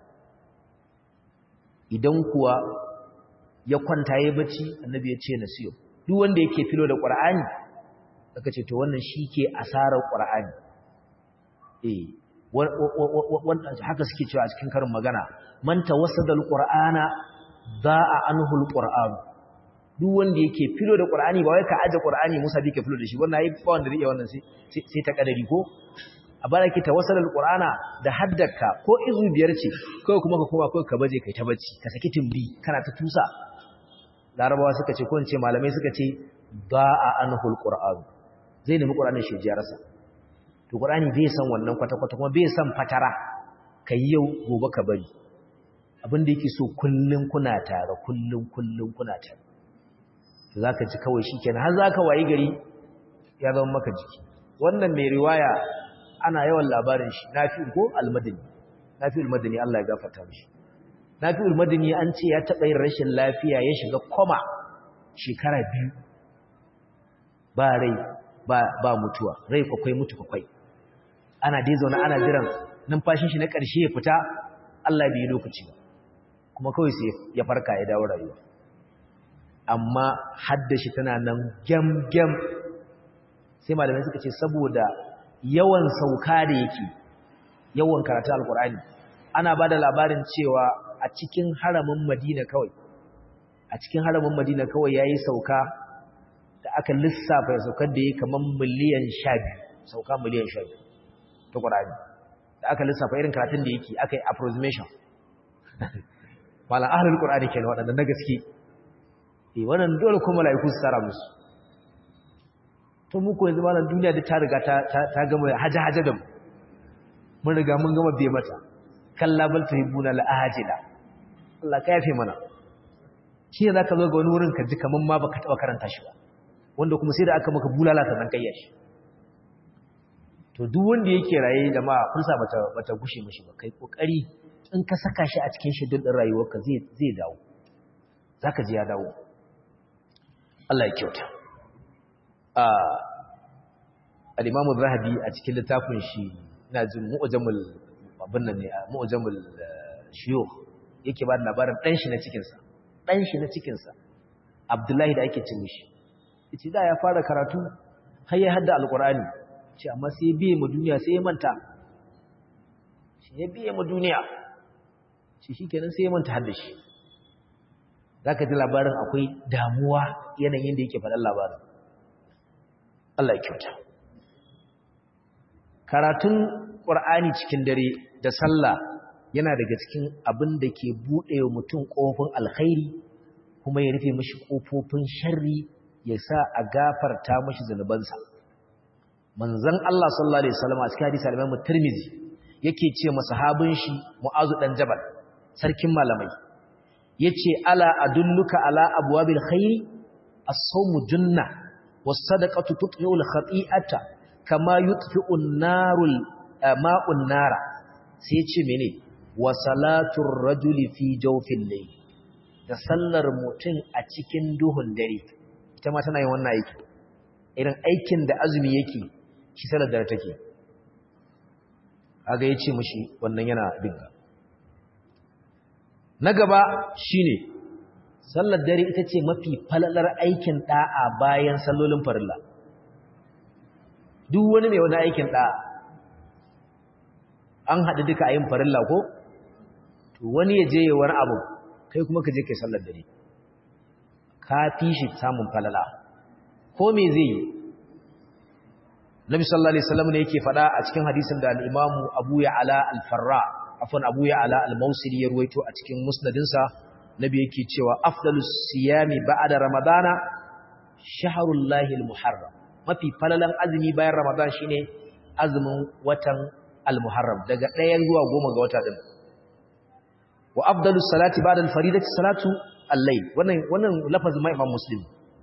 idan kuwa ya kwanta yayi bacci annabi ya ce nasiyo duk wanda yake filo da qur'ani aka ce to wannan ke asarar qur'ani eh wanda haka suke cewa a cikin karin magana man tawassada alqur'ana da'a anhu alqur'an duk wanda yake filo da qur'ani ba wai ka aje qur'ani Musa bi ka filo da shi wannan yayi ba wanda zai iya wannan sai sai ta kadari ko a baraki tawassada alqur'ana da haddaka ko izu biyar ce kai kuma ka koma kai ka baje kai ta bacci ka saki tumbi kana ta tusa larabawa suka ce ko in ce malamai suka ce da'a anhu alqur'an zai nemi qur'anin shi jiyarsa to Qur'ani bai san wannan kwata-kwata kuma bai san fatara kai yau gobe ka bari abin da yake so kullun kuna tare kullun kullun kuna tare to zaka ji kawai shikenan har zaka wayi gari ya zama maka jiki wannan mai riwaya ana yawan labarin shi Nafi ko Al-Madani Nafi Al-Madani Allah ya gafarta mishi Nafi Al-Madani an ce ya taba yin rashin lafiya ya shiga koma shekara biyu ba rai ba ba mutuwa rai kwakwai mutu kwakwai ana dai zaune ana jiran numfashin shi na ƙarshe ya fita Allah bai yi lokaci ba kuma kawai sai ya farka ya dawo rayuwa amma haddashi tana nan gyam-gyam sai malamai suka ce saboda yawan sauka da yake yawan karatu alkur'ani ana ba da labarin cewa a cikin haramin madina kawai a cikin haramin madina kawai ya yi sauka da aka lissafa ya saukar da ya kamar miliyan sha biyu sauka miliyan sha biyu ta ƙwararri da aka lissafa irin karatun da yake aka yi approximation malam ahalar ƙwararri ke waɗanda na gaske eh wannan dole kuma mala'iku su tsara musu to mu ko yanzu malam duniya da ta riga ta ta gama haja haja da mu mun riga mun gama biye mata kalla bal tuhibuna la ajila Allah ka yafe mana shi ne zaka zo ga wani wurin ka ji kaman ma baka taba karanta shi ba wanda kuma sai da aka maka bulala sannan kayya shi to duk wanda yake raye jama'a kulsa bata bata gushe mishi ba kai kokari in ka saka shi a cikin shedul din rayuwarka zai zai dawo zaka ji ya dawo Allah ya kyauta a al-Imam zahabi a cikin littafin shi ina jin mu'jamul abin nan ne mu'jamul shuyukh yake ba da labarin dan shi na cikin sa dan shi na cikin sa Abdullahi da ake cin mishi yace da ya fara karatu har ya hadda alqur'ani ce amma sai biye mu duniya sai ya manta shi ya biye mu duniya shi shikenan sai ya manta hadda shi zaka ji labarin akwai damuwa yanayin da yake faɗan labarin Allah ya kyauta karatun Qur'ani cikin dare da sallah yana daga cikin abin da ke buɗe wa mutum ƙofin alkhairi kuma ya rufe mashi ƙofofin sharri ya sa a gafarta mashi zanubansa manzon Allah sallallahu alaihi wasallam a cikin hadisi al-Imam Tirmidhi yake ce masahabin shi Mu'azu dan Jabal sarkin malamai yace ala adulluka ala abwabil khairi as-sawmu junna was-sadaqatu tutfi'u al-khati'ata kama yutfi'u an-narul ma'un nara sai yace mene wa salatur rajuli fi jawfil layl da sallar mutum a cikin duhun dare ita ma tana yin wannan aiki irin aikin da azumi yake shi salar dare take aga yace mishi wannan yana dinga na gaba shine sallar dare ita ce mafi falalar aikin da'a bayan sallolin farilla duk wani mai wani aikin da'a an haɗu duka a yin farilla ko to wani ya je wani abu kai kuma ka je kai sallar dare ka fi shi samun falala ko me zai yi Nabi sallallahu alaihi wasallam ne yake faɗa a cikin hadisin da al-Imam Abu Ya'la al-Farra afwan Abu Ya'la al-Mawsili ya ruwaito a cikin musnadinsa Nabi yake cewa afdalus siyami ba'da ramadana shahrullahi al-muharram mafi falalan azumi bayan ramadan shine azumin watan al-muharram daga 1 zuwa 10 ga wata din wa afdalus salati ba'da al-faridati salatu al-layl wannan wannan lafazin ma Imam Muslim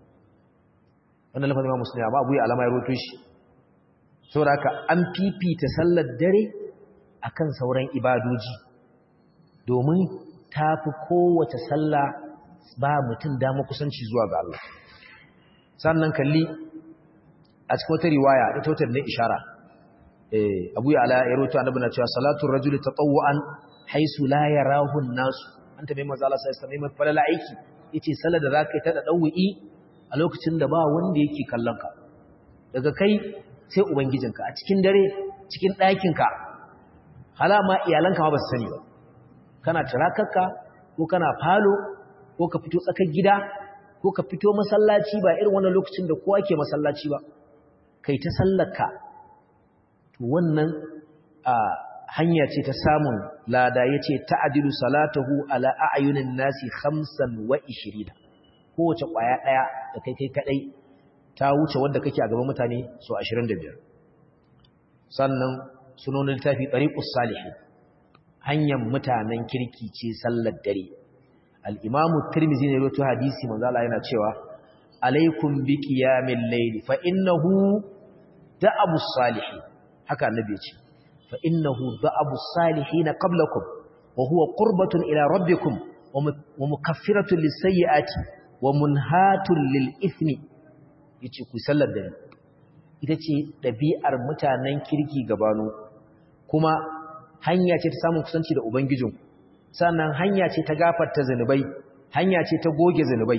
wannan lafazin Imam Muslim amma Abu Ya'la ma ya ruwaito shi saboda haka an fifita sallar dare akan sauran ibadoji domin tafi kowace sallah ba mutum dama kusanci zuwa ga Allah sannan kalli a cikin wata riwaya ita wata ne ishara eh Abu Ya'la ya rawaito annabi na cewa salatu rajuli tatawwan haisu la yarahu an-nas anta mai manzo Allah sai mai falala aiki yace sallar da zaka yi ta dawwi a lokacin da ba wanda yake kallon ka daga kai sai ubangijinka a cikin dare cikin ɗakinka halama iyalanka ma ba su sani ba kana tirakarka ko kana falo ko ka fito tsakar gida ko ka fito masallaci ba irin wannan lokacin da kowa ke masallaci ba kai ta sallarka to wannan a hanya ce ta samun lada yace ta'dilu salatahu ala a'yunin nasi 25 kowace kwaya daya da kai kai kadai ta wuce wanda kake a gaban mutane so 25 sannan sunonin littafi tariqus salihin hanyar mutanen kirki ce sallar dare al-imamu tirmidhi ne rawaito hadisi manzo Allah yana cewa alaikum bi qiyamil layli fa innahu da'abus salihin haka annabi ya ce fa innahu da'abus salihin qablakum wa huwa qurbatun ila rabbikum wa mukaffiratun lis-sayyi'ati wa munhatun lil-ithmi yace ku sallar dare ita ce ɗabi'ar mutanen kirki gabano kuma hanya ce ta samun kusanci da ubangijin sannan hanya ce ta gafarta zanubai hanya ce ta goge zanubai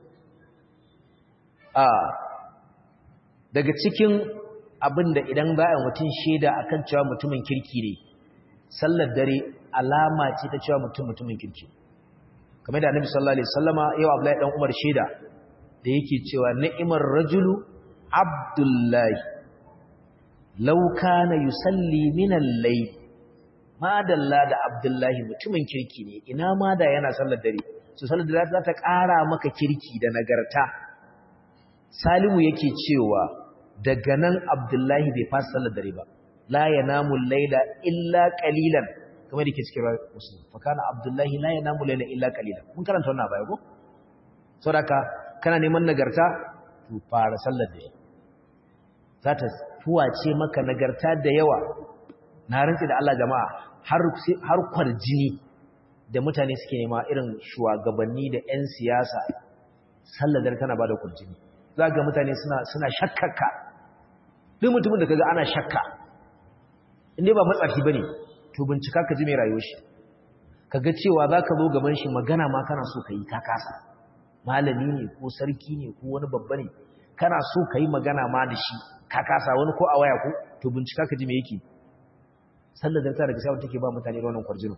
a daga cikin abin da idan za a mutum shaida akan cewa mutumin kirki ne sallar dare alama ce ta cewa mutum mutumin kirki kamar da annabi sallallahu alaihi wasallama yau Abdullahi dan Umar shaida da yake cewa ni'imar rajulu abdullahi law kana yusalli min al-layl ma dalla da abdullahi mutumin kirki ne ina ma da yana sallar dare so sallar dare za ta ƙara maka kirki da nagarta salimu yake cewa daga nan abdullahi bai fasa sallar dare ba la yanamu laila illa qalilan kamar yake cikin muslim fa kana abdullahi la yanamu laila illa qalilan mun karanta wannan baya ko saboda kana neman nagarta to fara sallar dare za ta fuwace maka nagarta da yawa na rantsi da Allah jama'a har har kwarjini da mutane suke nema irin shugabanni da 'yan siyasa salladar tana ba da kurjini za ga mutane suna shakkaka duk mutumin da kaga ana shakka inda ba matsafi ba ne to bincika ka ji mai rayuwa shi ka ga cewa za ka zo gaban shi magana ma kana so ka yi ta kasa malami ne ko sarki ne ko wani babba ne kana so ka yi magana ma da shi ka kasa wani ko a waya ko to bincika ka ji mai yake salladar ta daga sai take ba mutane wannan kwarjinin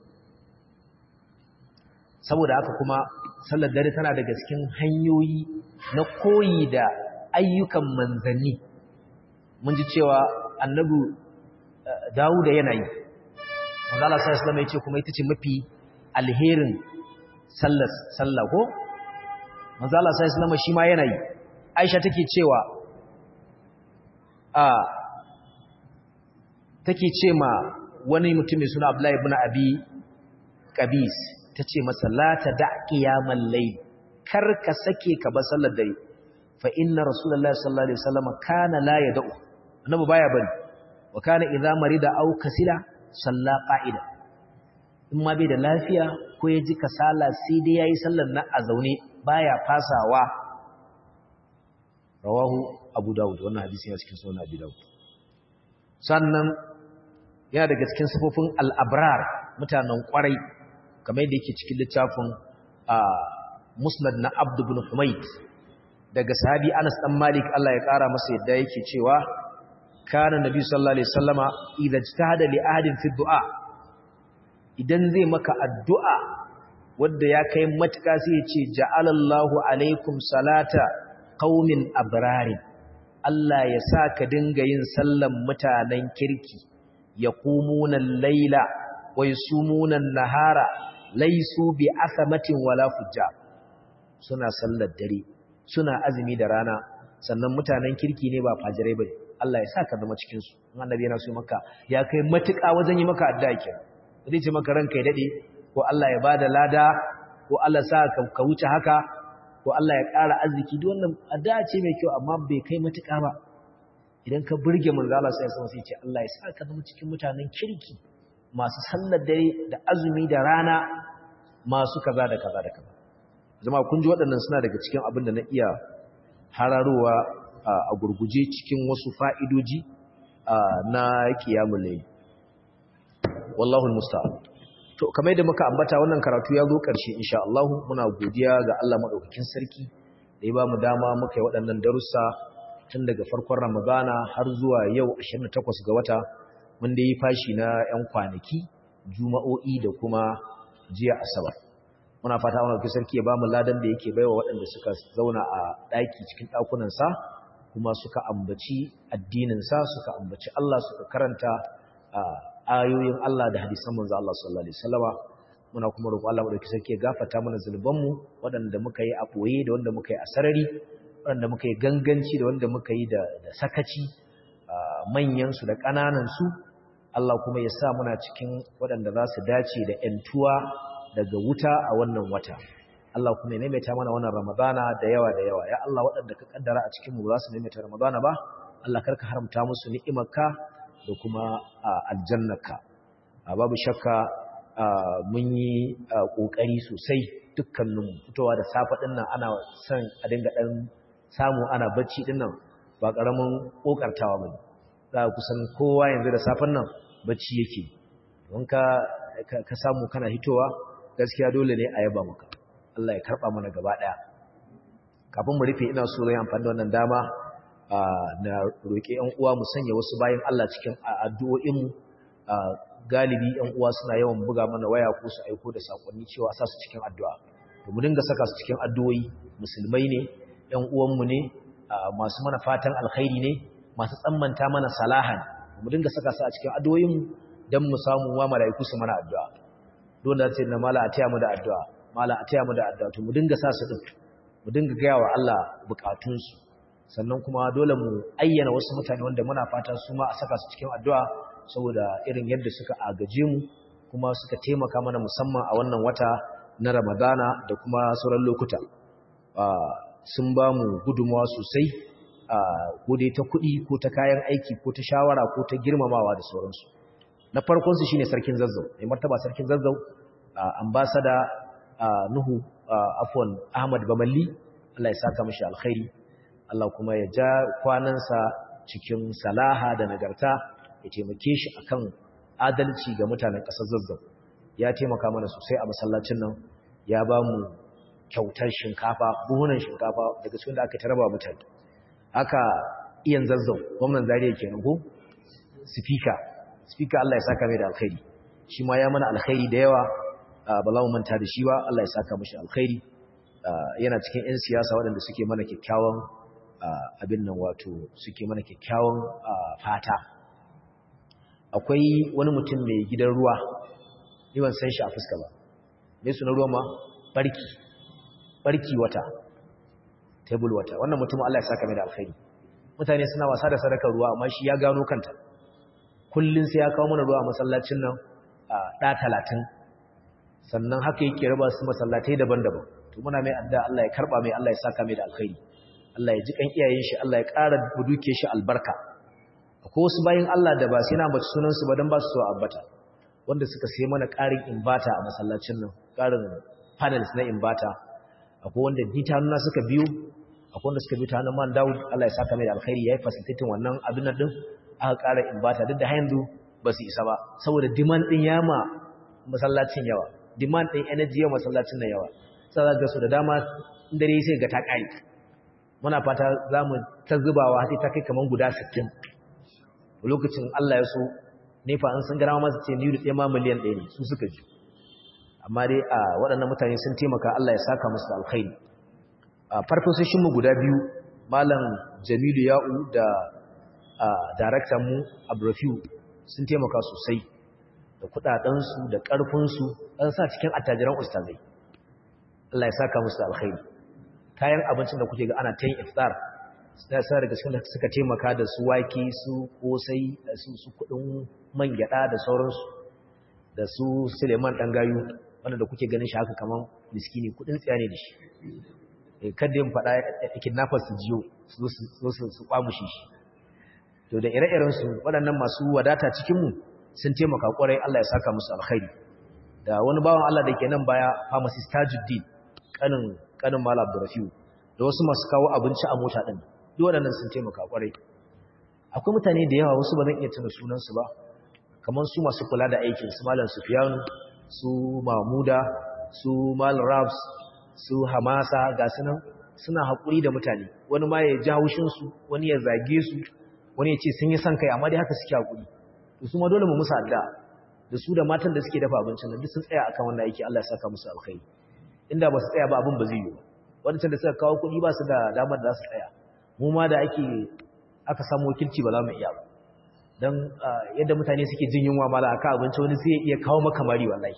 saboda haka kuma sallar dare tana daga cikin hanyoyi na koyi da ayyukan manzanni mun ji cewa annabi Dawuda yana yi manzo Allah sallallahu alaihi wasallam ya ce kuma ita ce mafi alherin sallar sallah ko manzo Allah sallallahu alaihi wasallam shi ma yana yi Aisha take cewa a take ce ma wani mutum mai suna Abdullahi ibn Abi Qabis ta ce masa lata da ƙiyaman lai kar ka sake ka ba sallar dare fa inna rasulullahi sallallahu alaihi wasallam kana la yad'u annabi baya bari wa kana idza marida aw kasila salla qa'ida in ma bai da lafiya ko ya ji kasala sai dai yayi sallar na a zaune baya fasawa rawahu abu daud wannan hadisi ya cikin sunan abu daud sannan yana daga cikin sifofin al-abrar mutanen kwarai kamar yadda yake cikin littafin musnad na abdu bin humaid daga sahabi anas dan malik Allah ya kara masa yadda yake cewa kana nabi sallallahu alaihi wasallama idza ijtahada li ahadin fi du'a idan zai maka addu'a wanda ya kai matuka sai ya ce ja'alallahu alaikum salata qaumin abrarin Allah ya sa ka dinga yin sallan mutanen kirki yaqumuna al-laila wa yasumuna an-nahara laisu bi asamatin wala fujja suna sallar dare suna azumi da rana sannan mutanen kirki ne ba fajirai bane Allah ya saka zama cikin su annabi yana so maka ya kai matuƙa wajen yi maka addu'a kenan zai ce maka ranka ya dade ko Allah ya bada lada ko Allah sa ka wuce haka ko Allah ya ƙara arziki duk wannan addu'a ce mai kyau amma bai kai matuƙa ba idan ka burge manzo Allah sai ya ce Allah ya saka zama cikin mutanen kirki masu sallar dare da azumi da rana masu kaza da kaza da kaza zama kun ji waɗannan suna daga cikin abin da na iya hararowa a gurguje cikin wasu fa'idoji na kiyamun layi wallahu musta'an to kamar yadda muka ambata wannan karatu ya zo ƙarshe insha Allah muna godiya ga Allah madaukakin sarki da ya ba mu dama muka yi waɗannan darussa tun daga farkon Ramadana har zuwa yau 28 ga wata mun da yi fashi na 'yan kwanaki juma'o'i da kuma jiya asabar muna fata wani wakil sarki ya ba mu ladan da yake baiwa waɗanda suka zauna a ɗaki cikin ɗakunansa kuma suka ambaci addininsa suka ambaci Allah suka karanta ayoyin Allah da hadisan manzo Allah sallallahu alaihi wasallama muna kuma roƙo Allah madaukakin sarki ya gafarta mana zunubanmu waɗanda muka yi a ɓoye da wanda muka yi a sarari waɗanda muka yi ganganci da wanda muka yi da sakaci manyansu da ƙananansu Allah kuma ya sa muna cikin waɗanda za su dace da ‘yantuwa daga wuta a wannan wata. Allah kuma ya maimaita mana wannan Ramadana da yawa da yawa. Ya Allah waɗanda ka ƙaddara a cikinmu ba za su maimaita Ramadana ba, Allah karka haramta musu ni'imarka da kuma aljannaka. Babu shakka mun yi ƙoƙari sosai dukkaninmu fitowa da safe ɗin nan ana son a dinga ɗan samu ana bacci ɗin nan ba ƙaramin ƙoƙartawa ba ne. Za a kusan kowa yanzu da safen nan bacci yake don ka ka samu kana hitowa gaskiya dole ne a yaba maka Allah ya karba mana gaba daya kafin mu rufe ina so zan amfani da wannan dama na roƙe ƴan uwa mu sanya wasu bayan Allah cikin addu'o'in mu galibi ƴan uwa suna yawan buga mana waya ko su aiko da sakonni cewa sa su cikin addu'a to mu dinga saka su cikin addu'o'i musulmai ne ƴan uwan mu ne masu mana fatan alkhairi ne masu tsammanta mana salahan mu dinga saka su a cikin addu'o'in dan mu samu wa malaiku su mana addu'a don da ce na mala a taya mu da addu'a mala a taya mu da addu'a to mu dinga sa su din mu dinga gaya wa Allah bukatunsu sannan kuma dole mu ayyana wasu mutane wanda muna fata su ma a saka su cikin addu'a saboda irin yadda suka agaje mu kuma suka taimaka mana musamman a wannan wata na Ramadana da kuma sauran lokuta sun ba mu gudunmawa sosai ko dai ta kuɗi ko ta kayan aiki ko ta shawara ko ta girmamawa da sauransu na farkonsu shine sarkin zazzau mai martaba sarkin zazzau ambasada nuhu afwan ahmad bamalli Allah ya saka mashi alkhairi Allah kuma ya ja kwanansa cikin salaha da nagarta ya taimake shi akan adalci ga mutanen ƙasar zazzau ya taimaka mana sosai a masallacin nan ya ba mu kyautar shinkafa buhunan shinkafa daga cikin da aka taraba mutane haka iyan zazzau gwamnan zariya kenan ko speaker speaker Allah ya saka mai da alkhairi shi ma ya mana alkhairi da yawa ba za mu manta da shi ba Allah ya saka mashi alkhairi yana cikin 'yan siyasa waɗanda suke mana kyakkyawan abin nan wato suke mana kyakkyawan fata akwai wani mutum mai gidan ruwa ni ban san shi a fuska ba me suna ruwa ma barki barki wata table wata wannan mutum Allah ya saka mai da alkhairi mutane suna wasa da sadakar ruwa amma shi ya gano kanta kullun sai ya kawo mana ruwa a masallacin nan da 30 sannan haka yake raba su masallatai daban-daban to muna mai adda Allah ya karba mai Allah ya saka mai da alkhairi Allah ya ji kan iyayen shi Allah ya ƙara duke shi albarka akwai wasu bayin Allah da ba sai na bace sunan su ba dan ba su so abbata wanda suka sai mana ƙarin inverter a masallacin nan ƙarin panels na inverter akwai wanda dita nuna suka biyo akwai wanda suka biyo ta hannun man Dawud Allah ya saka mai da alkhairi yayi facilitating wannan abin nan din aka ƙara inverter duk da yanzu ba su isa ba saboda demand din yama masallacin yawa demand din energy yawa masallacin nan yawa sai ga su da dama dare sai ga ta kai muna fata zamu ta zubawa sai ta kai kaman guda 60 lokacin Allah ya so nefa an san garawa masu ce ni da ma miliyan 1 ne su suka ji amma dai a waɗannan mutane sun taimaka Allah ya saka musu alkhairi a farfasoshin mu guda biyu malam Jamilu Ya'u da daraktan mu Abdurrafiu sun taimaka sosai da kudadensu da ƙarfinsu dan sa cikin attajiran ustazai Allah ya saka musu alkhairi kayan abincin da kuke ga ana tayin iftar sai sai daga cikin da suka taimaka da su wake su kosai da su su kudin man gyada da sauransu da su Suleiman dan gayu wanda da kuke ganin shi haka kaman miskini kudin tsiya ne da shi eh kada yin fada kidnappers su jiyo su su su kwamushi shi to da ire-iren su waɗannan masu wadata cikin mu sun taimaka kwarai Allah ya saka musu alkhairi da wani bawan Allah da ke nan baya pharmacist Tajuddin kanin kanin Malam Abdurrafiu da wasu masu kawo abinci a mota din duk waɗannan sun taimaka kwarai akwai mutane da yawa wasu ba zan iya tuna sunan su ba kamar su masu kula da aikin su Malam Sufyan su Mahmuda su Malam Rabs su Hamasa ga sunan suna haƙuri da mutane wani ma ya ji haushin su wani ya zage su wani ya ce sun yi son kai amma dai haka suke haƙuri to su ma dole mu musu addu'a da su da matan da suke dafa abincin da duk sun tsaya akan wannan aiki Allah ya saka musu alkhairi inda ba su tsaya ba abin ba zai yi ba wadancan da suka kawo kuɗi ba su da damar da za su tsaya mu ma da ake aka samu wakilci ba za mu iya ba don yadda mutane suke jin yunwa mala aka abinci wani sai ya iya kawo maka mari wallahi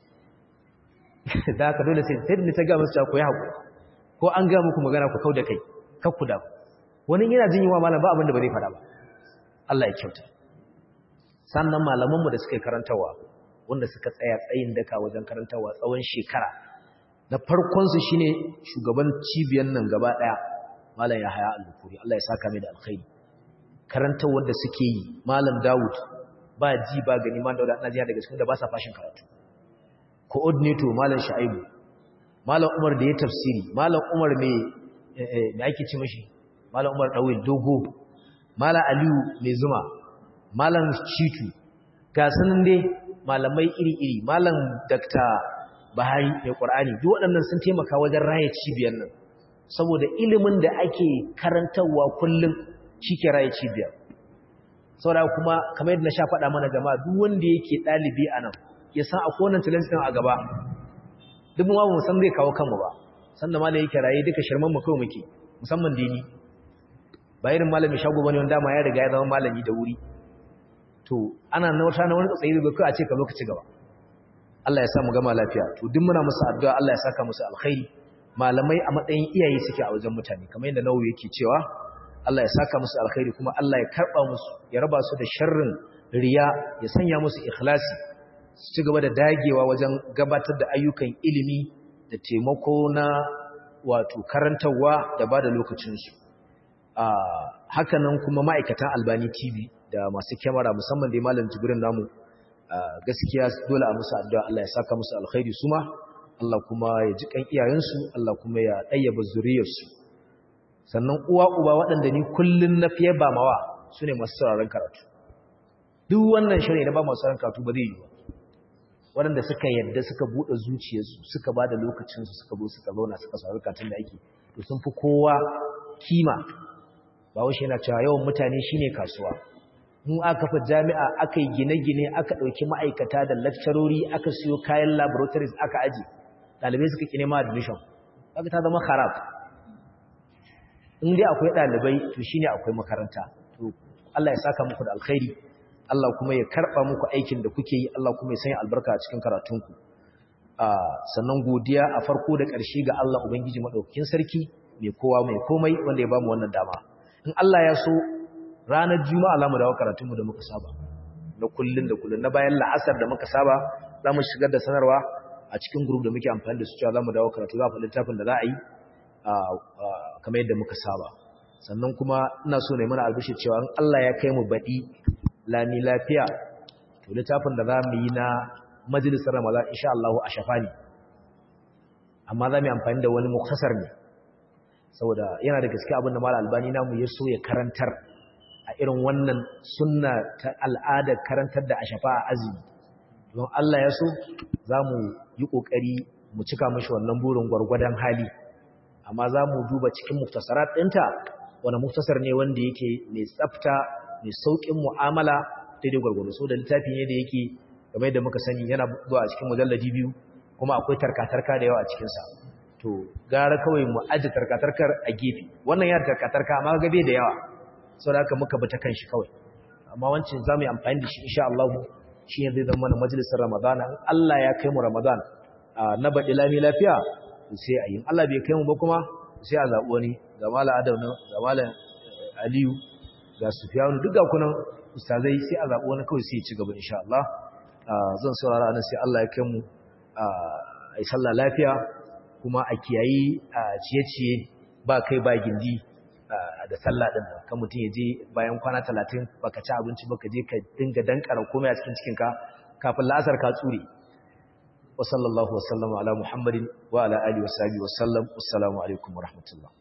da haka dole sai sai da ta ga musu ku yi haƙuri ko an ga muku magana ku kau da kai kar ku da wani yana jin yunwa mala ba abin da ba zai faɗa ba Allah ya kyauta sannan malamanmu da suka yi karantawa wanda suka tsaya tsayin daka wajen karantawa tsawon shekara na farkonsu shi ne shugaban cibiyar nan gaba ɗaya malam ya haya alukuri Allah ya saka mai da alkhairi karantawar da suke yi malam dawud ba ji ba gani ma da najiya daga cikin da ba sa fashin karatu coordinator malam sha'ibu malam umar da ya tafsiri malam umar mai me ake ci mashi malam umar dawil dogo malam aliyu mai zuma malam shitu ga sanin dai malamai iri-iri malam dakta bahari mai ƙwar'ani duk waɗannan sun taimaka wajen raya cibiyar nan saboda ilimin da ake karantarwa kullum shi ke raya cibiyar saboda kuma kamar yadda na sha faɗa mana jama'a duk wanda yake ɗalibi a nan ya san a kowane talent ɗin a gaba duk mu mu san zai kawo kanmu ba sanda malam yake raye duka shirman mu kawai muke musamman dini ba irin malami shago bane wanda ma ya riga ya zama malami da wuri to ana na wata na wani tsayi da kai a ce ka zo ka ci gaba Allah ya sa mu gama lafiya to duk muna musu addu'a Allah ya saka musu alkhairi malamai a matsayin iyaye suke a wajen mutane kamar yadda Nawawi yake cewa Allah ya saka musu alkhairi kuma Allah ya karba musu ya raba su da sharrin riya ya sanya musu ikhlasi su ci gaba da dagewa wajen gabatar da ayyukan ilimi da taimako na wato karantarwa da ba da lokacinsu hakanan kuma ma'aikatan albani tv da masu kyamara musamman da malam jibirin namu gaskiya dole a musu addu'a Allah ya saka musu alkhairi su ma Allah kuma ya ji kan iyayensu Allah kuma ya ɗayyaba zuriyarsu sannan uwa uba waɗanda ni kullum na fiye ba mawa su ne masu sauraron karatu duk wannan shari'a da ba masu sauraron karatu ba zai yi ba waɗanda suka yadda suka buɗe zuciyarsu suka ba da lokacinsu suka zo suka zauna suka saurari karatun da ake to sun fi kowa kima ba washe yana cewa yawan mutane shine kasuwa in aka fa jami'a aka yi gine-gine aka ɗauki ma'aikata da lakcarori aka siyo kayan laboratories aka aji ɗalibai suka ƙi nema admission aka ta zama harab in dai akwai ɗalibai to shine akwai makaranta to Allah ya saka muku da alkhairi Allah kuma ya karɓa muku aikin da kuke yi Allah kuma ya sanya albarka a cikin karatunku sannan godiya a farko da ƙarshe ga Allah Ubangiji maɗaukakin sarki mai kowa mai komai wanda ya bamu wannan dama in Allah ya so ranar juma'a za mu dawo karatunmu da muka saba na kullun da kullun na bayan la'asar da muka saba za mu shigar da sanarwa a cikin group da muke amfani da su cewa za mu dawo karatu za mu littafin da za a yi kamar yadda muka saba sannan kuma ina so ne mana albishi cewa in Allah ya kai mu baɗi lami lafiya to littafin da za mu yi na majalisar ramadan insha Allah a shafa ne amma za mu yi amfani da wani muktasar ne saboda yana da gaske abin da mala albani namu ya so ya karantar a irin wannan sunna ta al'adar karantar da a shafa a azumi don Allah ya so za mu yi ƙoƙari mu cika mashi wannan burin gwargwadon hali amma za mu duba cikin muktasarat ɗinta wani muktasar ne wanda yake mai tsafta mai sauƙin mu'amala daidai gwargwado so da littafi ne da yake game da muka sani yana zuwa a cikin mujalladi biyu kuma akwai tarkatarka da yawa a cikinsa to gara kawai mu aji tarkatarkar a gefe wannan ya tarkatarka amma gabe da yawa sau da haka muka bata kanshi kawai amma wancan za mu yi amfani da shi insha Allah shi ne zai zama mana majalisar Ramadan in Allah ya kai mu Ramadan na baɗi lami lafiya sai a yi Allah bai kai mu ba kuma sai a zaɓi wani ga mala adam ga mala aliyu ga sufiyanu duk ga kunan ustazai sai a zaɓi wani kawai sai ya ci gaba insha Allah zan saurara nan sai Allah ya kai mu a yi sallah lafiya kuma a kiyayi a ciye-ciye ba kai ba gindi da sallah din nan kan mutum ya je bayan kwana talatin baka ci abinci baka je ka dinga dankara komai a cikin cikinka kafin la'asar ka tsure wa sallallahu wa sallama ala muhammadin wa ala alihi wa sahbihi wa sallam assalamu alaikum wa rahmatullah